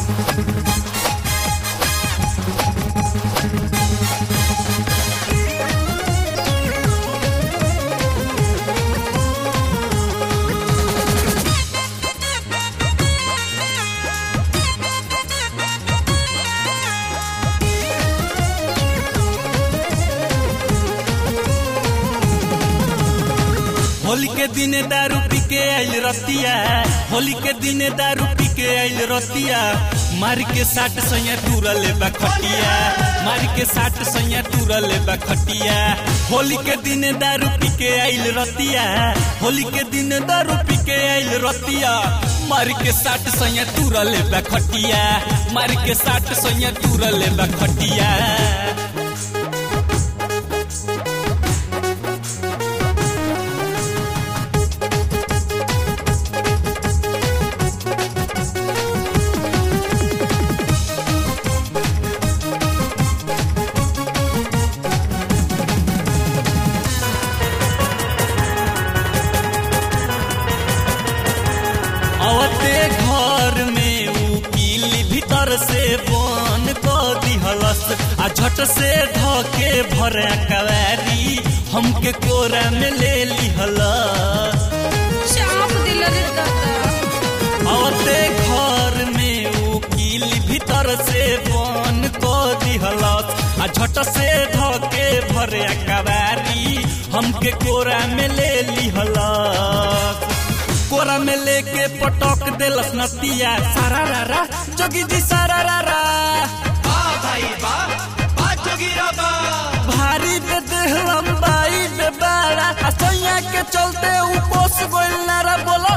होली के दिने दारू पी के आइल रतिया होली के दिने दारू पी के आइल रतिया मार के साट सैया टूरल बा खटिया मार के साट सैया टूरल बा खटिया होली के दिने दारू पी के आइल रतिया होली के दिन दारू पी के आइल रतिया मार के साट सैया टूरल बा खटिया मार के साट सैया टूरल बा खटिया अवते घर में उकील भीतर से बन क दिहलस आ झट से धके भरे कवारी हमके कोरा में ले लिहलस चाप दिल रे दादा अवते घर में उकील भीतर से बन क दिहलस आ झट से धके भरे कवारी हमके कोरा में ले लिहलस कोरा में लेके पटक देलस नतिया सारा रारा जोगी जी सारा रारा भारी पे देह लंबाई पे बाड़ा आ सोया के चलते ऊ पोस गोइल नारा बोलो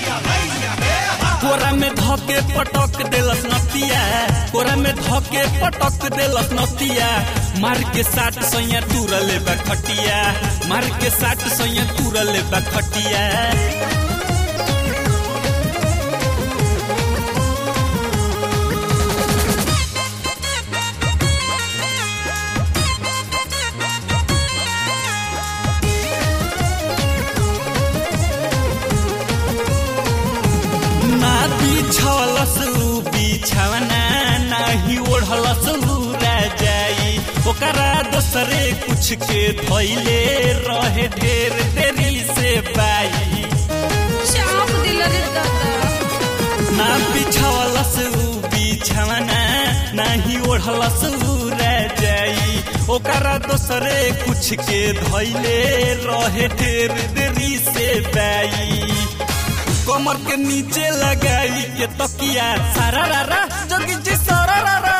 कोरा में धके पटक देलस नतिया कोरा में धके पटक देलस नतिया मार के साट सैया टूरले बा खटिया मार के साट सैया टूरले बा खटिया ना बिछलस उ बिछवना नाही ओढ़लस लूरा जाई ओकरा दोसरे कुछ के धैले रहे ढेर देरी से बाई चाप दिल रे दादा ना बिछलस उ बिछवना नाही ओढ़लस लूरा जाई ओकरा दोसरे कुछ के धैले रहे ढेर देरी से बाई कमर के नीचे लगाई के तकिया सारा रारा जोगी जी सारा रारा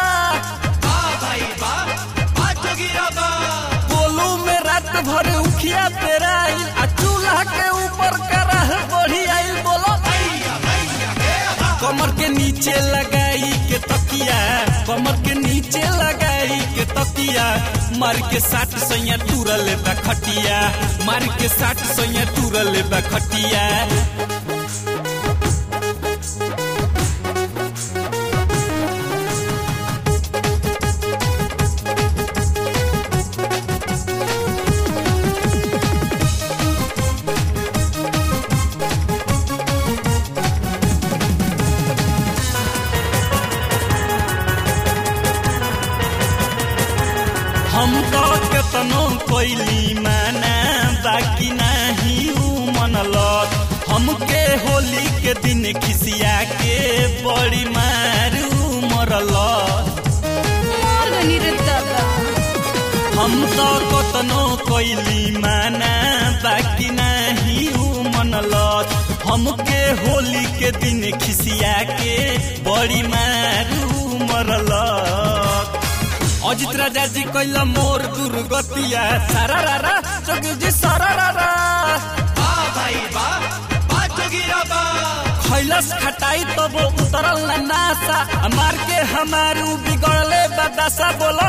बोलू में रात भर उखिया तेरा आइल आ चूल्हा के ऊपर कराह बढ़ी आइल बोलो कमर के नीचे लगाई के तकिया कमर के नीचे लगाई के तकिया मार के साट सैया टूरल बा खटिया मार के साट सैया टूरल बा खटिया हम तो केतनो कोइली माना बाकी नाही ऊ मनलत हमके होली के दिन खिसिया के बड़ी मारू मरलत मार गनी रे दादा हम तो कतनो कोइली माना बाकी नाही ऊ मनलत हमके होली के दिन खिसिया के बड़ी मारू मरलत अजित राजा जी कैला मोर दुर्गतिया सारा रारा जोगी जी सारा रारा खैलस खटाई तब उतरल ना नासा मार के हमारू बिगड़ले बदासा बोलो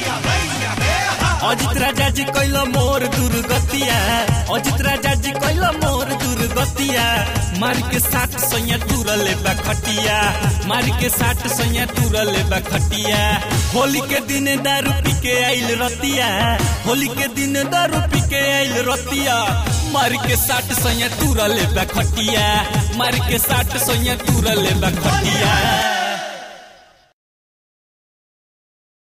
अजित राजा जी कैला मोर दुर्गतिया अजित राजा जी कैला मोर दुर्गतिया मार के साठ सैया टूरले बा खटिया मार के साठ सैया टूरले बा खटिया होली के दिन दारू पी के आइल रतिया होली के दिन दारू पी के आइल रतिया मार के साठ सैया टूरले बा खटिया मार के साठ सैया टूरले बा खटिया